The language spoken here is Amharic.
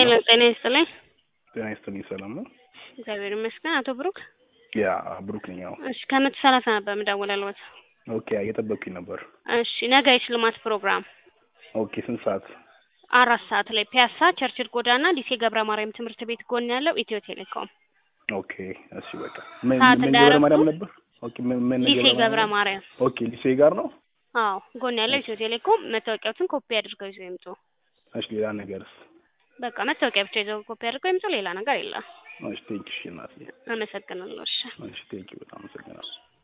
ሄሎ ጤና ይስጥልኝ። ጤና ይስጥልኝ። ሰላም ነው? እግዚአብሔር ይመስገን። አቶ ብሩክ ያ ብሩክ ነኝ። ያው እሺ ከመቶ ሰላሳ ነበር የምደውልልዎት። ኦኬ፣ እየጠበቅኩኝ ነበር። እሺ ነገ የሽልማት ፕሮግራም ኦኬ፣ ስንት ሰዓት? አራት ሰዓት ላይ ፒያሳ ቸርችል ጎዳና ሊሴ ገብረ ማርያም ትምህርት ቤት ጎን ያለው ኢትዮ ቴሌኮም ኦኬ፣ እሺ በቃ ምን ሰዓት ምን ገብረ እንዳያረፍዱ? ማርያም ነበር? ኦኬ፣ ምን ምን ሊሴ ገብረ ማርያም ኦኬ፣ ሊሴ ጋር ነው። አዎ ጎን ያለው ኢትዮ ቴሌኮም መታወቂያዎትን ኮፒ አድርገው ይዘው ይምጡ። እሺ፣ ሌላ ነገርስ? በቃ መታወቂያ ብቻ ይዘው ኮፒ አድርገው ይምጡ። ሌላ ነገር የለም። እሺ፣ ቴንኪ እሺ፣ እናቴ። አመሰግናለሁ። እሺ እሺ፣ ቴንኪ በጣም አመሰግናለሁ።